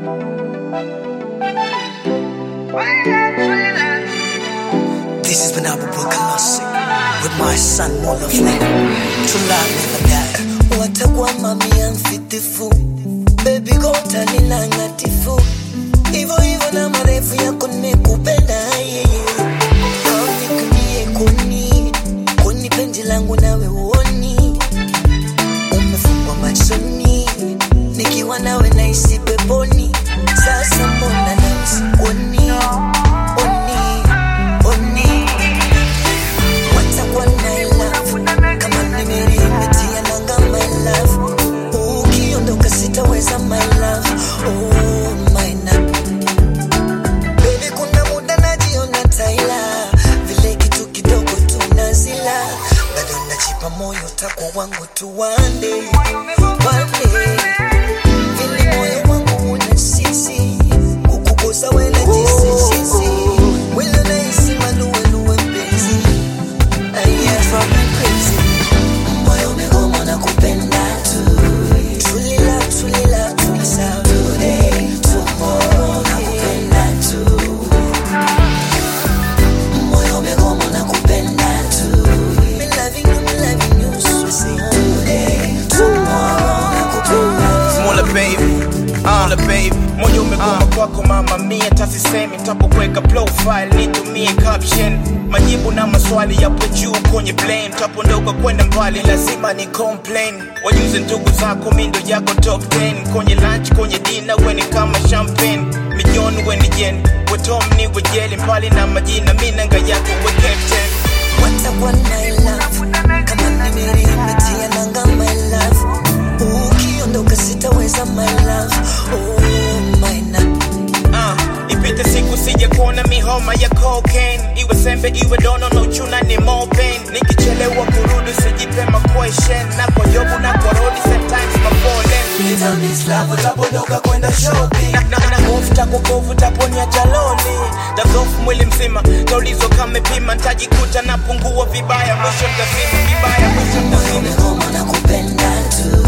This has been our Classic with my son Molofle. True love never die. watakuwa mamia mfitifu bebi gota nina ngatifu hivyo hivyo na marefu yako nimekupenda yeye aunikunie kuni kuni penzi langu nawe uoni umefungwa machoni nikiwa nawe naisi peponi sasa mbona nausikuoni oni oni watakuwa na love kama nimerimetia nanga my love ukiondoka sitaweza my love oh my love Baby, kuna muda najiona taila vile kitu kidogo tunazila bado najipa moyo tako wangu tu wande wande vile moyo wangu una sisi kukukosa wena jisijisi wile nahisi maluweluwe mpenzi Aya, from me crazy. Moyo umegoma na kupenda tu. Truly love, truly love, truly love. Today, tomorrow, nakupenda tu. Moyo umegoma na kupenda tu. Me loving you, me loving you, so say today, tomorrow, nakupenda tu. Smaller baby, uh, baby moyo umegoma kwako mama mia tasisemi tapokuweka profile nitumie caption majibu na maswali yapo juu kwenye blame tapondoka kwenda mbali lazima ni complain wajuze ndugu zako mindo yako top 10 kwenye lunch kwenye dina weni kama champagne milioni weni jen wetom ni wejeli mbali na majina minanga yako we captain watakuwa na love kama nimerimetia nanga my love ukiondoka sitaweza my love oh my love uh, ipite siku sije kuona mihoma ya cocaine iwe sembe iwe dono na uchuna ni more pain nikichelewa kurudi sijipe ma question na kwa jobu na kwa rodi sometimes ma fallen utapondoka kwenda shopping na, na, na hofu takukovu taponya jaloli tazofu mwili mzima taulizo kamepima ntajikuta napungua vibaya mwisho ntazima vibaya mwisho ntazima umegoma na kupenda tu